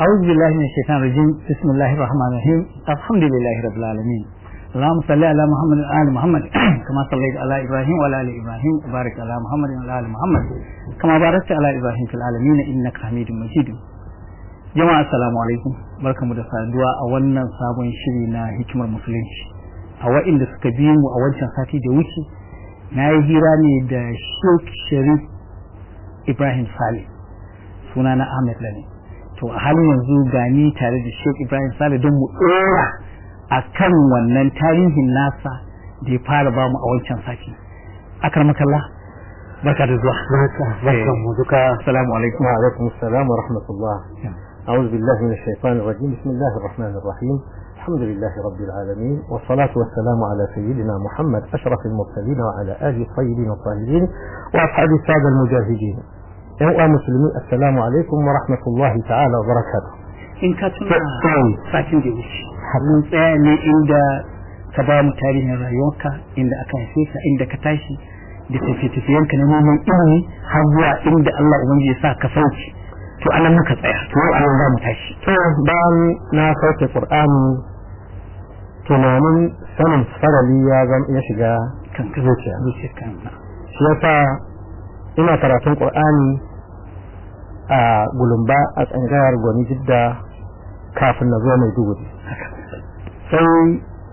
أعوذ بالله من الشيطان الرجيم بسم الله الرحمن الرحيم الحمد لله رب العالمين اللهم صل على محمد وعلى ال محمد كما صليت على ابراهيم وعلى ال ابراهيم وبارك على محمد وعلى ال محمد كما باركت على ابراهيم في العالمين انك حميد مجيد jama'a assalamu alaikum barkamu da saduwa a wannan sabon shiri na hikimar musulunci a wa'inda suka bi mu a wancan sati da wuce na yi hira ne da sheikh sharif ibrahim saleh suna na ahmed lane to a halin yanzu gani tare da sheikh ibrahim saleh don mu ɗora a kan wannan tarihin nasa da ya fara bamu a wancan sati akar makalla barka da zuwa barkan mu duka assalamu alaikum wa alaikum assalam wa rahmatullah أعوذ بالله من الشيطان الرجيم بسم الله الرحمن الرحيم الحمد لله رب العالمين والصلاة والسلام على سيدنا محمد أشرف المرسلين وعلى آله الطيبين الطاهرين وأصحاب السادة المجاهدين يا مسلمين السلام عليكم ورحمة الله تعالى وبركاته in ka tuna satin da wuce mun tsaya ne inda ka ba mu tarihin rayuwarka inda aka haife ka inda ka tashi da tafiye-tafiyenka na neman ilimi har zuwa inda Allah ubangiji ya sa ka sauke to anan muka tsaya to anan za mu tashi to bayan na sauke Qur'ani tunanin sanin farali ya zama ya shiga kan ka zuciya zuciyar kan shi yasa ina karatun Qur'ani a gulumba a tsangayar gwani jidda kafin na zo mai duguri sai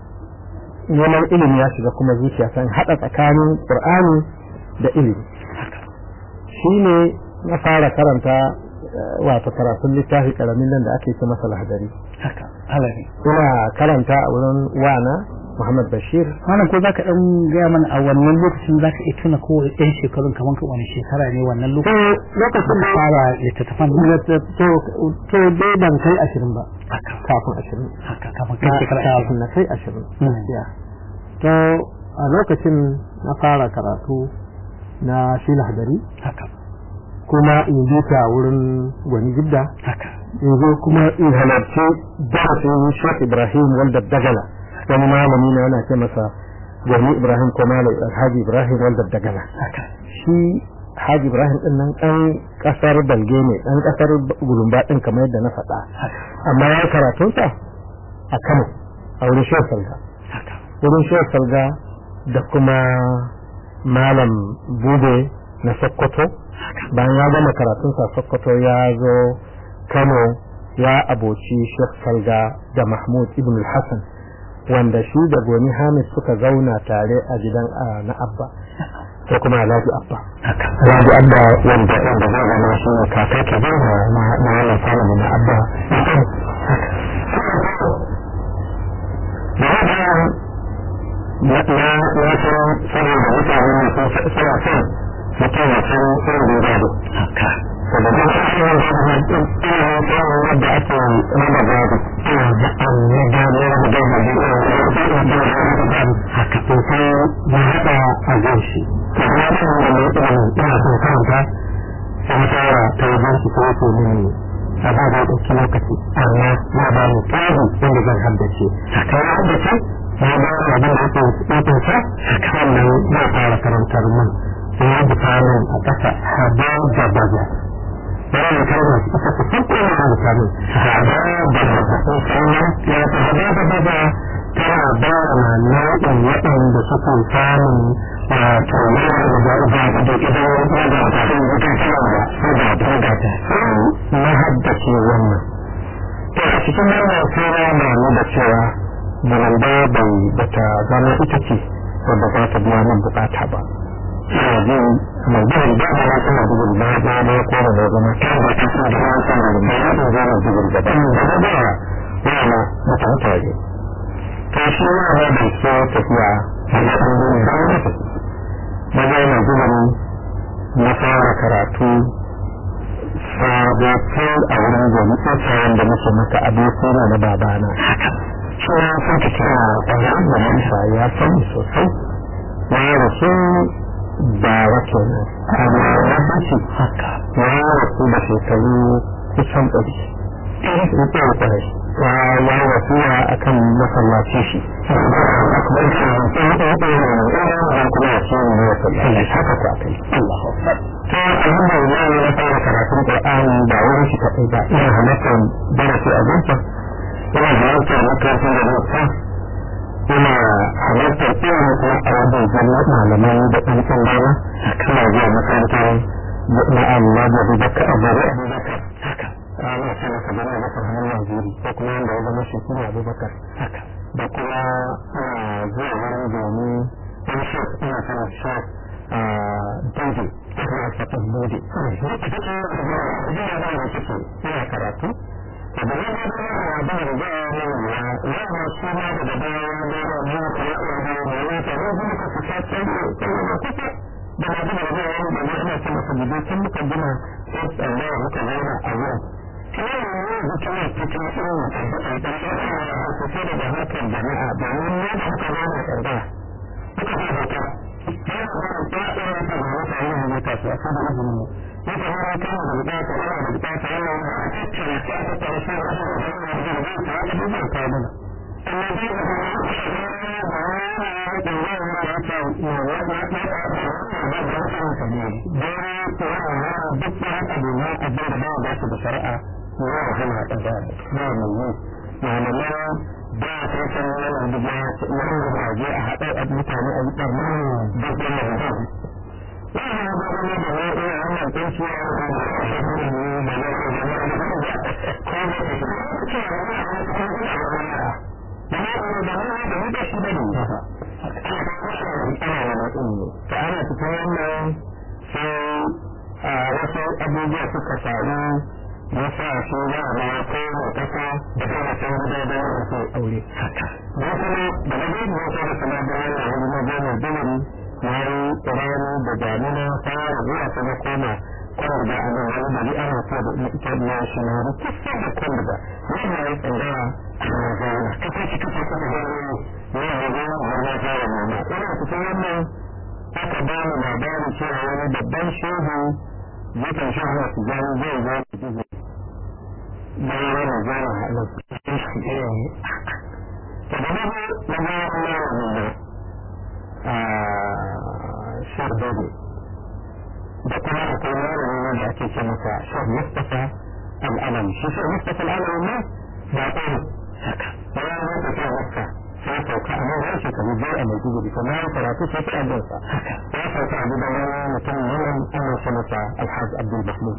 neman ilimi ya shiga kuma zuciya san haɗa tsakanin ƙur'ani da ilimi shi ne na fara karanta wato karatun littafi karamin nan da ake ce masa lahadari haka halari ina karanta a wurin wana Muhammad Bashir wannan ko zaka dan gaya mana a wannan lokacin zaka iya tuna ko ɗan shekarun kaman ka wani shekara ne wannan to lokacin lokacin da fara littattafan to to dai ban kai ashirin ba haka kafin ashirin haka kafin kai shekara kafin na kai ashirin gaskiya to a lokacin na fara karatu na shi lahadari haka kuma in je ta wurin gwani jidda haka in zo kuma in halarci darasin Sheikh Ibrahim wanda dagala wani malami ne ana ce masa gwani Ibrahim ko malam Alhaji Ibrahim wanda dagala haka shi Haji Ibrahim din nan ɗan ƙasar Balge ne ɗan ƙasar Gulumba ɗin kamar yadda na faɗa amma ya karatunsa a Kano a wurin Sheikh Salga haka wurin Sheikh Salga da kuma malam Bube na Sokoto bayan ya gama karatunsa a Sokoto ya zo Kano ya aboci Sheikh Salga da Mahmud Ibn al-Hassan wanda shi da Goni Hamid suka zauna tare a gidan a- na Abba ko kuma Alhaji Abba haka Alhaji Abba wanda wanda zai zama shi ne kaka ke ba na na na wannan family na Abba na na na san saboda mutane ne sun suna son mutum ya san irin da ya gado haka saboda ina ina da ake raba gado ina da an na gado na gado haka to sai ya haɗa a gan shi to ya san da ne ina ina son karanta sai fara ta wajen shi ko ko ne a ba da ɗauki lokaci amma ya ba mu tsari wanda zan haddace haka ya haddace ya ba mu abin da ake ɗaukin sa sannan ya fara karantar mun sai ya buta min a ƙasa haba da baza bayan kalmar ita ta farko na rubuta min haba da baza sannan ya ta haba da baza tana ba ma nau'in waɗanda suke samun wato da da da idan ya da ta sun wuta cewa da da da da na haddace wannan to a cikin wannan sura na nuna cewa balanda bai bata zama ita ce wadda za ta biya min bukata ba ina jin mai jin da ba ta na dubul ba ba ba ko da da zama ta ba ta san da ba ta da ba ta da zama dubul da ba da ba wala ba ta ta yi to shi ma ba da so tafiya da kan yin da ba ta ba ga na dubul na fara karatu sabatin a wurin gobe tsayin da muke maka abin suna na babana shi ya san ta kira ƙwarar da mansa ya san sosai ya rasu ba wake nan amma ya bashi haka ya rasu da shekaru kusan ɗari ɗari su ɗaya ƙwarai ya ya wasiya akan masallaci shi akbar shi ne kuma shi ne ya haka ta kai Allahu akbar ta alhamdulillah na fara karatun Qur'ani ba wurin shi kadai ba ina halartar darasi a gunsa ina halartar makarantar da nasa ina halartar irin kuma a wajen zama malamai da ɗan ɗan dama kana zuwa makarantar na Allah da Abubakar Abubakar haka ana sana ka bana Abubakar hannun Najeri ko kuma wanda ya zama shi kuma Abubakar haka da kuma zuwa wurin domin ɗan shi ina sana shi Dode kuma a fatan Dode ina karatu da ba ya ba da ba da ya ya shi ma da da ba ya ba da ya ka ya da ya ka ya ba ka ka ta ta da na da da da ya da ya ina son ka bude tun muka gina sai Allah muka zauna a wurin kuma ne da kuma ta ta irin da da ta ta da hakan jama'a da mun ne da muka zauna tsada muka fara ta ya ka ba ta ta ta ta ta yin ne ka sai ka da izini ne ya ka ba ta da bukata ana da bukata ana a cikin ta ta ta shi da ta da ta da amma shari'a ya hana kaza ba mai malamai ba ta san yana da ya yana da waje a haɗa a mutane a yi ɓarna da kuma da ba wannan ba wani da wani ina wannan tsinci ya yi da shi ne ta ana cikin wannan sai a wasu abubuwa suka faru ya sa shi ya ba ko da kasa da kuma san gida da ya so aure haka da kuma da na gani ya fara kuma da wannan wani na gani dole ya yi tsirani da damina fara zuwa ta na koma kwanar da ana wani da ni ana so da ita da shi na da kisa da kwanar da wannan ya tsangara a zauna kasa shi kasa kuma da wani ya yi zauna da na fara noma ina cikin wannan aka ba mu labarin cewa wani babban shehu yakan sha hana su gani zai zo su jizo bayan wani zama a lokacin shi ɗaya ne ta da na na ba na wani a shar dole da kuma akwai malami da ake ce masa shar mustafa al'alami shi shar mustafa al'alami ma ba ɗaya haka bayan wani ta wakka sai sauka a nan harshe kamar biyar a mai gudu kuma ya karatu sai ta abinsa ya sauka a gidan wani mutum nan ana ce masa alhaji abdul mahmud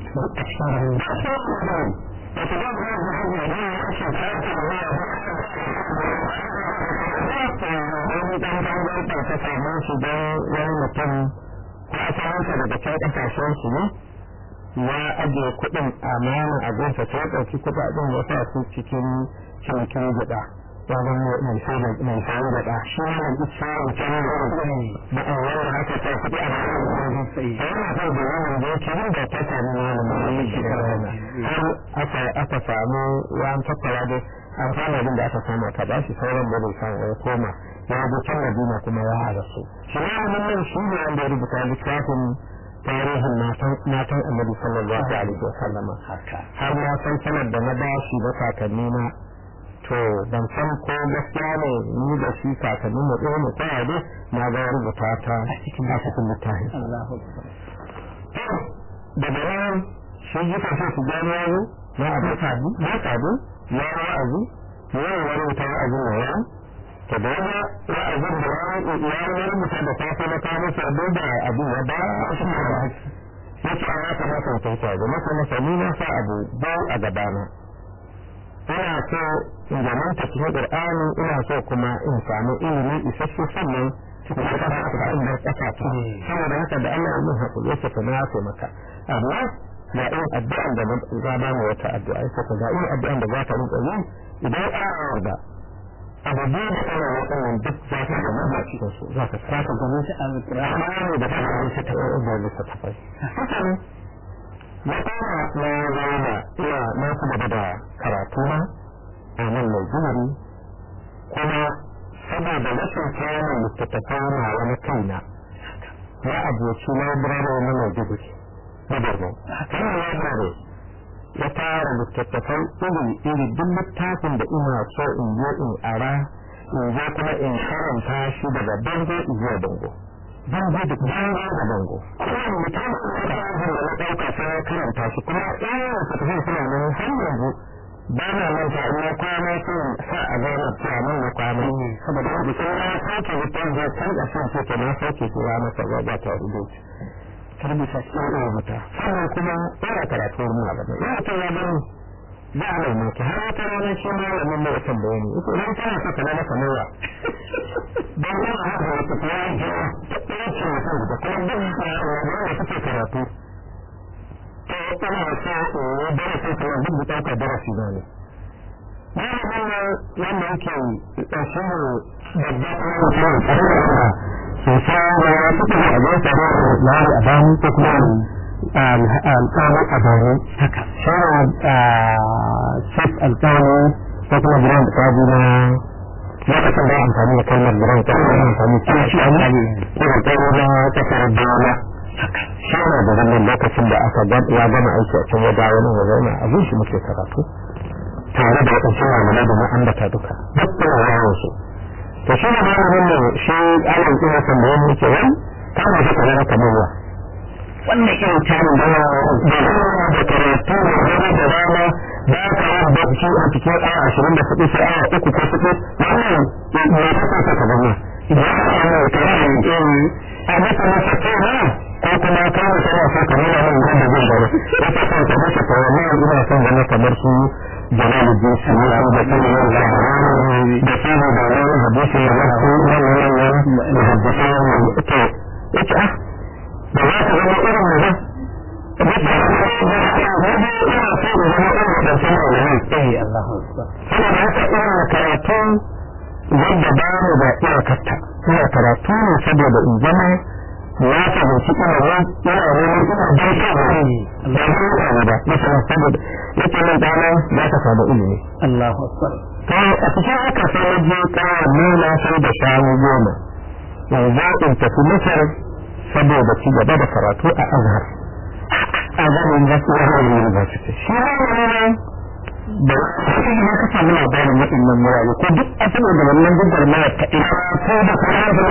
ta samu shi don wani mutum ko asalinsa daga can kasashen su ne ya ajiye kuɗin amana a gunsa sai ya ɗauki kuɗaɗen ya sa su cikin cinikin gida wajen mai sai mai sai da ɗa shi ne da shi ne can da da wanda haka ta kuɗi a cikin sai yana so da wannan da yake yin da ta samu wani mai shi da rana har aka aka samu ya tattara da an fara abin da aka samu aka ba shi sauran da bai samu ya koma ya je can Madina kuma ya haɗa su shi ne wannan nan shi ne wanda ya rubuta littafin tarihin matan annabi sallallahu alaihi wa sallama har na san sanar da na bashi da kakanni na to ban san ko gaskiya ne ni da shi kakannin mu ɗaya ne kawai dai na ga rubuta ta a cikin cikin littafin daga nan shi yi kashe su gano yazo na abu sabu na sabu ya wa'azi ya yi wani wuta wa'azin da ya to da wani wa'azin da ya yi rubuta da safe na kawo masa abin da abu ya ba shi da ba ya ce ana kamata ta ta ga masa masa ni na sa abu ba a gabana ina so in zamanta cikin Qur'ani ina so kuma in samu ilimi isasshe sannan cikin kasa ta inda kasa ta saboda haka da Allah ya haƙuri yake ka na so maka amma ga irin addu'an da za ba mu wata addu'a yake ka ga irin addu'an da za ka rinka yi idan ana da abu biyu da ana waɗannan duk za ka ga maza cikin su za ka saka ganin shi a Qur'ani da ta ga shi ta da littattafai haka ne na fara na zauna ina na kuma da karatu na a nan mai jimari kuma saboda rashin kayan littattafai na wani kaina na aboki na birane na mai jibiri na borno kana library ya tara littattafan iri iri duk littafin da ina so in je in ara in je kuma in karanta shi daga bango zuwa bango bango da bango da bango kowane mutum da na ɗauka sai ya karanta shi kuma ɗaya littattafan suna nan har yanzu ba na manta ina kwana sun sa a gane cewa na kwana saboda wanda sun ya sake littafin zai canza sun ce ta na sake su ya masa gaba ta rubuta rubuta shi ya rubuta sannan kuma ina karatu mu a gaba ina ta ya bani za a mai maki har wata rana shi ma ya mun mai tambaye ni ita idan kana so ka zama kamar wa dan ina haka wata ta yi jawa ta ɗaya ce mutum da kuma duk da suke karatu to ina so in yi darasi kuma duk da ɗaukar darasi na ne Malamin wanda yake ƙarshen babba kuma mutum a sosai da ya fito a zai tsaro da lari a bani ko kuma alƙawar a bani haka shara shaf alƙawar ko kuma biran da kaji na lokacin da amfani da kalmar biran ta kuma amfani da shi an yi ko alƙawar na kasar dole shara da wannan lokacin da aka ya gama aiki a can ya dawo nan ya zauna abin shi muke karatu tare da waɗansu malamai da na ambata duka duk da yawon su to shi ne malamin nan shi alam ina tambaye mu ke wani ta ma shi kamar kamar wa wannan irin tarin da da da karatu da rana da rana ba ka yi bacci a cikin awa ashirin da hudu sai awa uku ko hudu wannan ne ta sa ka kamar wa idan ka yi kamar a masa masa kewa ko kuma ka yi kamar sa kamar wannan wanda zai gaba ya ta sa ka masa kamar wannan ina son zama kamar su jalaluddin sami da kuma yin labarai da kuma da wani hadisi da wasu wani wani da haddasa wani to ya ce ah da za ka zama irin mu ba da ba ina so da zama irin wadancan malamai eh Allahu akbar saboda haka ina karatu wanda ba mu da iyakarta ina karatu ne saboda in zama na fahimci ilimin ina neman ina don kawai da ba ba masana saboda yake nan dana za ka samu ilimi Allahu akbar to a cikin haka sai na je kawai nuna sai da shanu goma yanzu in tafi masar saboda ci gaba da karatu a azhar azhar university azhar university shi ne da shi ne ka samu labarin waɗannan murare ko duk a saboda wannan gudunmawa ta ina ko da kuma da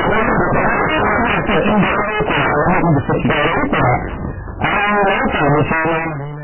ta inda wani da suke da rufa a ya samu shanu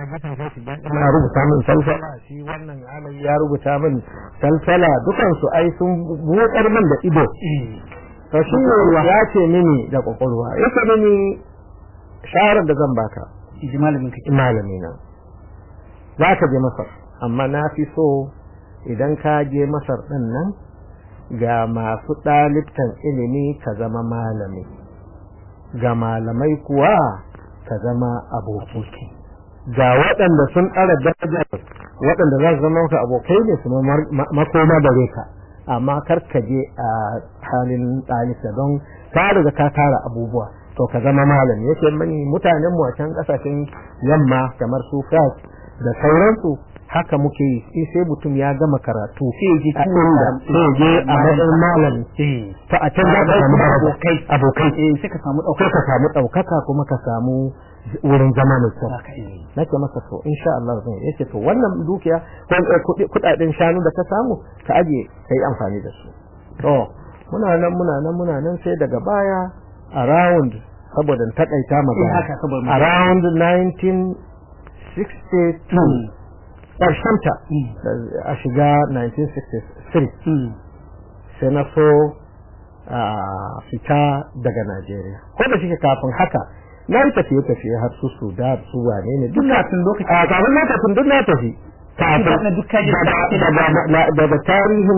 na rubuta min salsala shi wannan alai ya rubuta min salsala dukan su ai sun buƙar min da ido to shi ne ya ce mini da kwakwalwa ya ce mini shawarar da zan baka ji malamin kake malami na za ka je masar amma na fi so idan ka je masar din nan ga masu ɗalibtan ilimi ka zama malami ga malamai kuwa ka zama aboki ga waɗanda sun ɗara daraja waɗanda za su zama ka abokai ne su makoma gare ka amma kar ka je a halin ɗalibta don ka riga ka tara abubuwa to ka zama malami yake mani mutanen mu a can ƙasashen yamma kamar su France da sauransu haka muke yi sai mutum ya gama karatu sai je a inda sai je a matsayin malami to a can za ka samu abokai abokai sai ka samu sai ka samu ɗaukaka kuma ka samu wurin zama mai kyau nake masa to insha Allah zan yace to wannan dukiya ko kudaden shanu da ka samu ka aje kai amfani da su to muna nan muna nan muna nan sai daga baya around saboda takaita magana around 1962 ƙarshenta a shiga 1963 sai na so a fita daga Najeriya ko da shi kafin haka na yi tafiye tafiye har su Sudan su wane ne duk na tun lokaci a kafin na tafi duk na tafi daga tarihin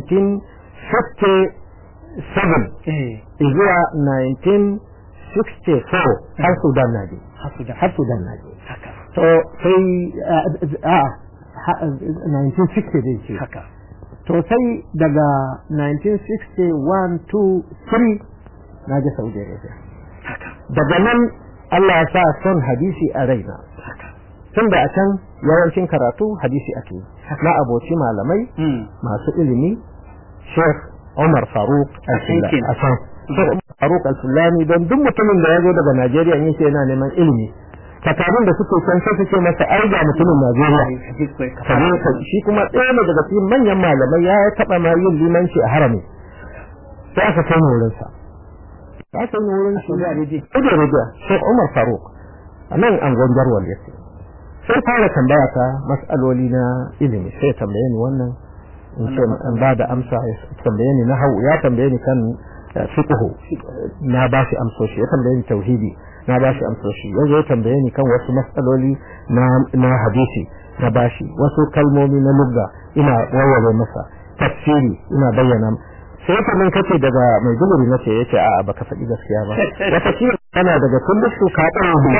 1957 zuwa 1964 har Sudan na je har Sudan na je to sai a 1960 dai ce haka to sai daga 1961 to 3 na je Saudi Arabia daga nan Allah ya sa son hadisi a raina tun da a can yawancin karatu hadisi ake na aboci malamai masu ilimi Sheikh Umar Faruk Al-Sulami Faruk Al-Sulami don duk mutumin da ya zo daga Najeriya yake yana neman ilimi takarun da suke can sai suke masa ai ga mutumin Najeriya kaje ka shi kuma ɗaya ne daga cikin manyan malamai ya taɓa ma yin limanci a harami sai aka kai wurin sa ya kai wurin shi da rediyo da rediyo sai Umar Faruk a nan an gonjar wal yake sai fara tambaya ta mas'aloli na ilimi sai tambaye ni wannan in ce an ba da amsa ya tambaye ni na hau ya tambaye ni kan fiqh na ba shi amsoshi ya tambaye ni tauhidi na ba shi amsoshi yanzu ya tambaye ni kan wasu matsaloli na na hadisi na ba shi wasu kalmomi na lugga ina warware masa tafsiri ina bayyana sai ka min kace daga mai duguri nace yace a baka faɗi gaskiya ba wata shi kana daga kullu ka tsara mu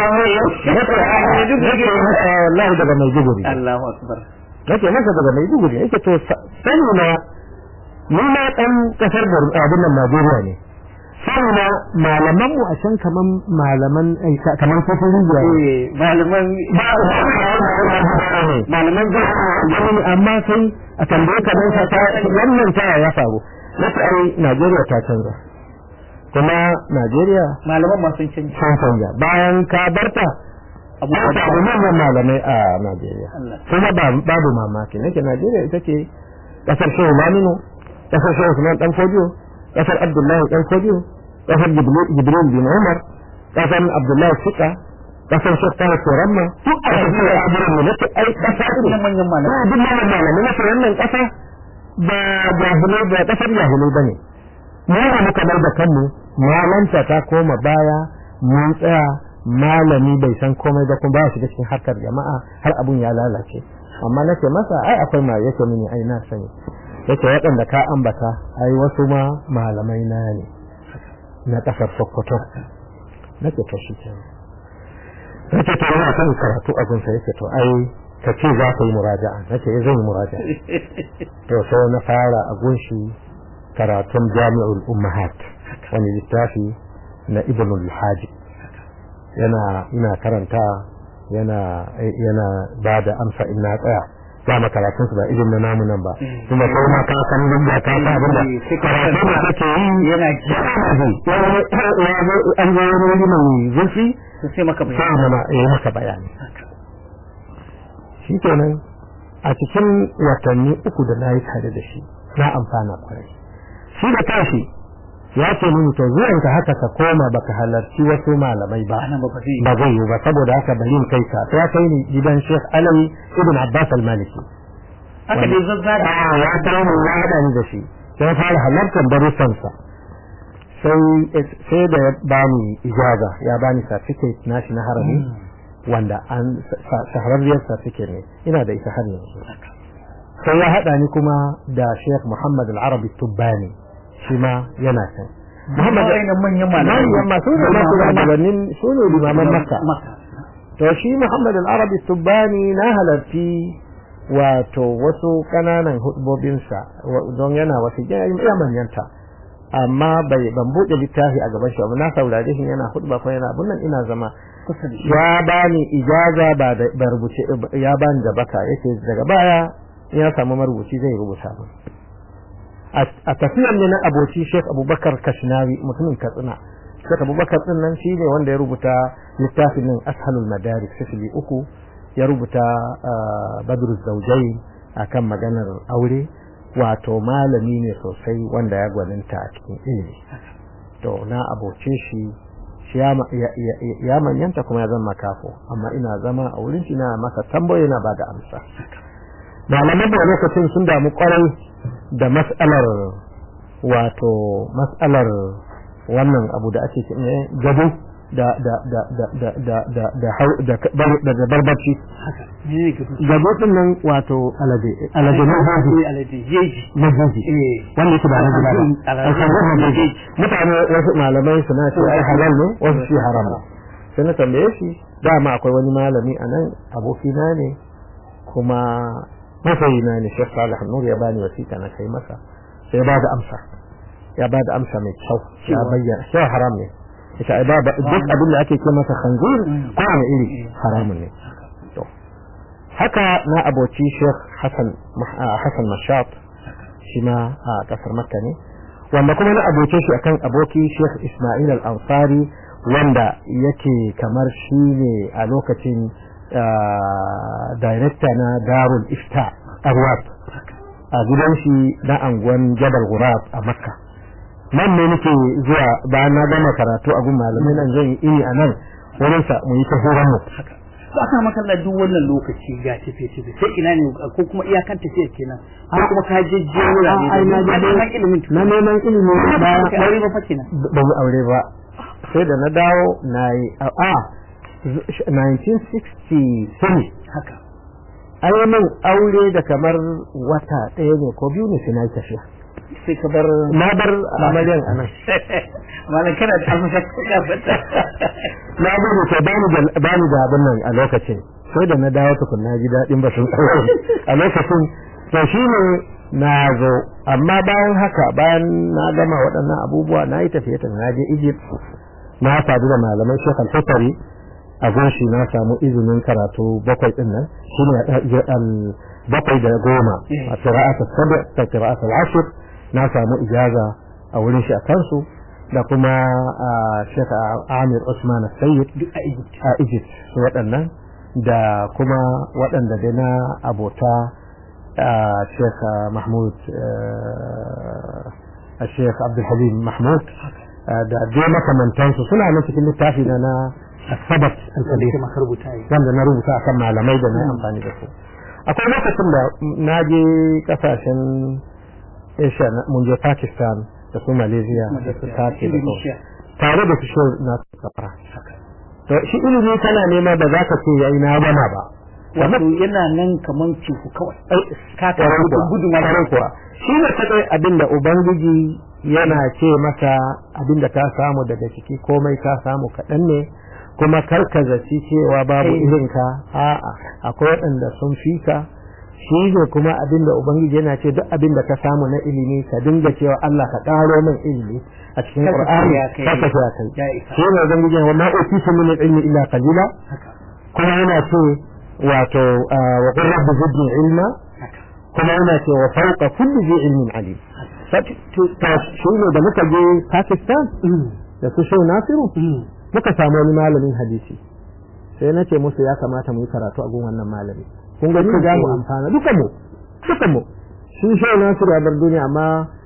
wallahi daga mai duguri Allahu akbar nake masa daga mai duguri yake to sani na ni ma dan kasar abin nan Najeriya ne sani na malaman mu a can kaman malaman kaman kofin rijiya eh malaman malaman zai amma sai a tambaye ka nan ta wannan ta ya faru nace ai Najeriya ta canza kuma Najeriya malaman ma sun canza sun canza bayan ka barta abu abu manyan malamai a Najeriya kuma babu mamaki nake Najeriya ita ce kasar Shehu Laminu kasar Shehu Usman dan Fodiyo kasar Abdullahi dan Fodiyo kasar Jibril bin Umar kasar Abdullahi Sika kasar Sheikh Tahir Turamma duk a kasar Abubuwan da nake ai kasa ne manyan malamai duk manyan malamai na wannan kasa ba jahilai ba kasar jahilai bane mu ne muka bar da kanmu malanta ta koma baya mun tsaya malami bai san komai ba kuma ba shi cikin harkar jama'a har abun ya lalace amma nake masa ai akwai ma yake mini ai na sani yake waɗanda ka ambata ai wasu ma malamai na ne na ƙasar Sokoto nake to shi kenan nake to ina son karatu a gunsa yake to ai ka ce za ka yi muraja'a nake zan yi muraja'a to sai na fara a gunshi karatun jami'ul ummahat wani littafi na ibnul hajib yana ina karanta yana yana ba da amsa in na tsaya ba makaratun su ba irin na namu nan ba kuma kai ma ka san duk da ka sa abin da karatu da kake yi yana an zo wani wuri mai zurfi sai maka sai bayani mana yi maka bayani shi kenan a cikin watanni uku da na yi tare da shi na amfana kwarai shi da tashi ya ce mini to zuwan ka haka ka koma baka halarci wasu malamai ba ana ba ba zai ba zai yi ba saboda haka bari in kai ka ya kai ni gidan Sheikh Alawi ibn Abbas al-Maliki haka dai zazzara ah ya kai ni ya hada ni da shi sai fara halartar darussan sa sai sai da ya bani ijaza ya bani certificate nashi na harami wanda an shahararriyar certificate ne ina da ita har yanzu sai ya hada ni kuma da Sheikh Muhammad al-Arabi Tubbani shi ma yana can Muhammad ainihin manyan malamai manyan masu ne masu gabanin su ne limaman Makka Makka to shi Muhammad al-Arabi Tubbani na halarci wato wasu kananan hudubobinsa don yana wasu ya manyanta amma bai ban buɗe littafi a gaban shi abu na saurare shi yana hudba ko yana abun nan ina zama kusa da shi ya bani ijaza ba da ba rubuce ya bani da baka yake daga baya ya samu marubuci zai rubuta min a tafiyar ne na aboki Sheikh Abubakar Kashnawi mutumin Katsina Sheikh Abubakar din nan shine wanda ya rubuta littafin nan Ashalul Madarik sifili uku ya rubuta Badru Zawjain akan maganar aure wato malami ne sosai wanda ya gwaninta a cikin ilimi to na aboce shi shi ya manyanta kuma ya zama kafo amma ina zama a wurin shi na masa tambayoyi na ba da amsa malaman da lokacin sun damu kwarai da mas'alar wato mas'alar wannan abu da ake ce gado da da da da da da da da da da barbaci ne ke kusa gado din nan wato alade alade na haji alade jeji na haji eh wanda yake da alade ba Alade. alade mutane wasu malamai suna ce ai halal ne wasu shi haram ne sai na tambaye shi dama akwai wani malami a nan abokina ne kuma masayina ne Sheikh Salih Nur ya bani wasiƙa na kai masa sai ya bada amsa ya bada amsa mai kyau ya Cewa? bayyana cewa haram ne ita ai ba duk abin da ake ce masa khanzir ko wani iri haramun ne to haka na aboci Sheikh Hassan ah, Hassan Mashat shi ma a kasar Makka ne wanda kuma na aboce shi akan aboki Sheikh Ismail Al-Ansari wanda yake kamar shi ne a lokacin director na darul ifta arwat a gidan shi na anguwan jabal gurab a makka nan ne nake zuwa bayan na gama karatu a gun malamai nan zan yi ini a nan wurin sa mu yi ta horon mu ba ka makalla duk wannan lokaci ga tafiye tafiye sai ina ne ko kuma iyakan tafiye kenan ko kuma ka jejje wurare ai na da neman ilimin na neman ilimi ba ba ka aure ba fa kenan ba mu aure ba sai da na dawo na yi a a 1963 haka an yi min aure da kamar wata ɗaya ne ko biyu ne sai na yi tafiya sai ka bar na bar amaryan a nan malam kana da almashaka ka fata na gudu ta bani da bani da abin nan a lokacin sai da na dawo tukun na ji daɗin batun aure a lokacin to shi ne na zo amma bayan haka bayan na gama waɗannan abubuwa na yi tafiye tafiye na je Egypt na sadu da malamai Sheikh Al-Fatari a gunshi na samu izinin karatu bakwai din nan shi ne bakwai da goma a qira'at as-sab' ta qira'at al-ashr na samu ijaza a wurin shi a kansu da kuma Sheikh Amir Usman Sayyid duk a Egypt a Egypt su waɗannan da kuma waɗanda dai na abota Sheikh Mahmud Sheikh Abdul Halim Mahmud da dai makamantansu suna nan cikin littafi na na Sabat al-Kabir sai maka rubuta yi wanda na rubuta akan malamai da na yi amfani da su akwai lokacin da na je kasashen Asia mun je Pakistan da su Malaysia da su Turkey da su tare da su shi na kafara to shi ilimi kana nema da zaka ce yayi na gama ba wato yana nan kaman cuku kawai ka ka Kwarai kuwa, gudun kwarai kuwa shi ne kadai abin da ubangiji yana ce maka abin da ka samu daga ciki komai ka samu kaɗan ne kuma kar ka zaci cewa babu Kai. irin ka a'a akwai waɗanda sun fi ka shi ne kuma abin da ubangiji yana ce duk abin da ka samu na ilimi ka dinga cewa Allah ka ƙaro min ilimi a cikin Kar ka Qur'ani ce ya kai. kar ka ce ya kai Ya isa. shi ne ubangiji wa ma utitu min ilmi illa qalila haka kuma yana ce wato ah, wa qur rabbi zidni ilma haka kuma yana ce wa fauqa kulli dhi ilmin alim to shi ne da muka je Pakistan da su Shehu Nasiru muka samu wani malamin hadisi sai na ce musu ya kamata mu yi karatu a gun wannan malami kun ga za mu amfana duka mu duka mu shi Shehu Nasiru ya bar duniya amma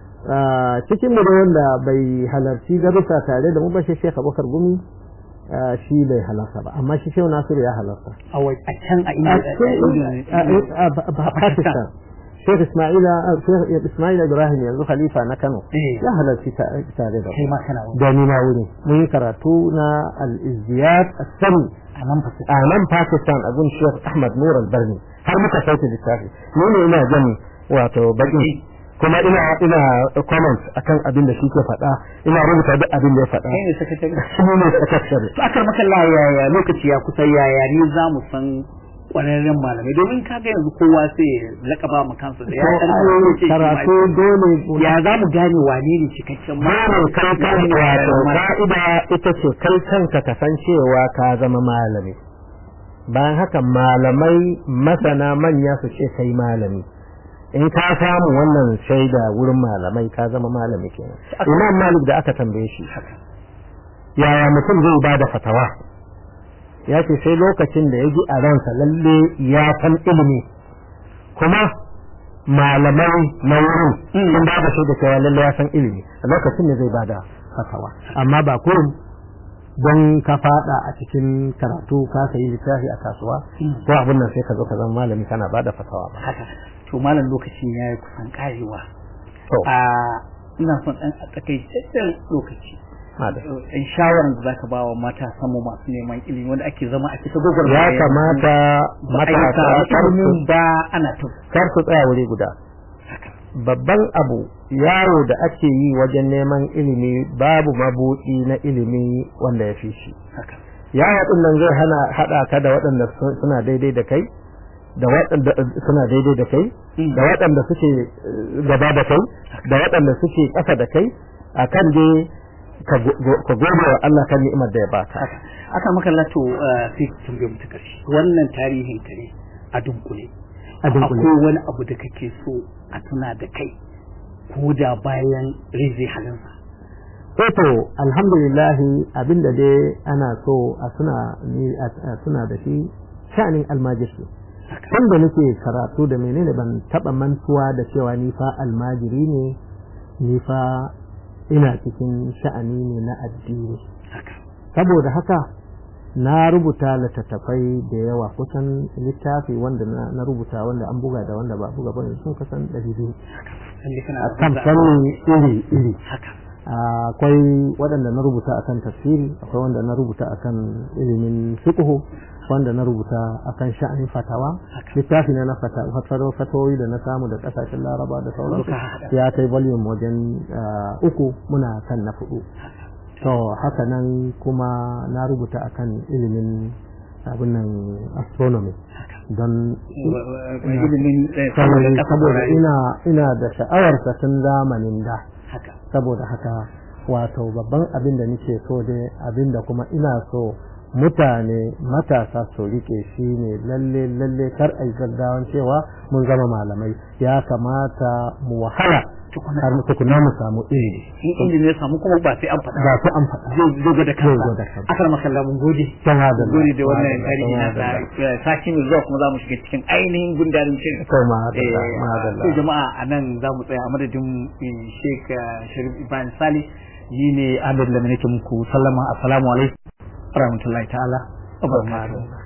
ah, cikin mu da wanda bai halarci darussa tare da mu ba shi Sheikh Abubakar Gumi ah, shi bai halarta ba amma shi Shehu Nasiru ya halarta a wai a can a a inda cikin- a- a- a- a- Pakistan Sheikh Ismaila Sheikh Ismail Ibrahim yanzu khalifa na Kano Eh. ya halarci ta- tare da kai mu ma kana wani da ni na wuri mun yi karatu na al-izdiyad as-sami a nan fa a nan Pakistan a gun Sheikh Ahmad Nur al-Barni har muka sauke littafi ni ne ina jan wato baki kuma ina ina comment akan abin da shi ke faɗa ina rubuta duk abin da ya faɗa kai ne sakatare shi ne sakatare to akar makalla yaya lokaci ya kusa yaya ne za mu san kwararren malamai domin kaga yanzu kowa sai ya lakaba mu kansa da ya san To, ce shi karatu ma- dole ya za mu gane wane ne cikakken Malam kai kan wato ka'ida ita ce kai kanka ka san cewa ka zama malami. Bayan haka malamai masana manya su ce kai malami. In ka samu wannan shaida wurin malamai ka zama malami kenan. Imam Malik da aka tambaye shi. Yaya mutum zai ba da fatawa? Ya ce sai lokacin da ya ji a ransa lalle ya san ilimi. Kuma malamai na wurin sun ba da shaida cewa lalle ya san ilimi a lokacin da zai ba da fatawa amma ba kurum don ka fada a cikin karatu ka sayi littafi a kasuwa ko abin nan sai ka zo ka zama malami kana ba da fatawa ba haka to malam lokacin ya yi kusan karewa to a ina son ɗan a takaitaccen lokaci madam. in shawarar da zaka ba wa mata samu masu neman ilimi wanda ake zama a cikin gogar ya kamata matasa kar su ba ana ta kar su tsaya wuri guda haka babban abu yaro da ake yi wajen neman ilimi babu mabuɗi na ilimi wanda ya fi shi haka yaya din nan zai hana hada ka da waɗanda su- suna daidai da kai da waɗanda suna daidai da kai da waɗanda suke eh, gaba da kai da waɗanda suke ƙasa da kai akan dai ka go- go- ka gode wa Allah kan ni'imar da ya baka haka aka maka lato sai ka tambaye mu ta karshe wannan tarihin ka ne a dunkule A dunkule. akwai wani abu da kake so a tuna da kai ko da bayan rai zai halinsa to alhamdulillah abinda dai ana so a suna ni a suna da shi sha'anin almajiri tun da nake karatu da menene ban taba mantuwa da cewa ni fa almajiri ne ni fa ina cikin sha'ani ne na addini saboda haka na rubuta littattafai da yawa kusan littafi wanda na rubuta wanda an buga da wanda ba buga ba sun kasan ɗari biyu a kan fanni iri iri akwai waɗanda na rubuta akan tafsiri akwai wanda na rubuta akan ilimin fiqhu wanda na rubuta akan sha'anin fatawa littafi na na fatawoyi da na samu da kasashen laraba da sauransu ya kai volume wajen uku muna kan na fudu to haka nan kuma na rubuta akan ilimin abin nan astronomy don saboda ina ina da sha'awar tun zamanin da saboda haka wato babban abin da nake so dai abin da kuma ina so mutane matasa su rike shi ne lalle lalle kar a yi gaggawan cewa mun zama malamai ya kamata mu wahala har tukuna mu samu ilimi in ilimi ya samu kuma ba sai an faɗa ba sai an faɗa zai zo da kansa akar makalla mun gode can hada gode da wannan tarihi na sati mai zuwa kuma za mu shiga cikin ainihin gundarin shirin to ma madalla to jama'a a nan za mu tsaya a madadin Sheikh Sharif Ibrahim Sali ni ne Ahmed Lamine ke muku sallama assalamu alaikum warahmatullahi ta'ala wa barakatuh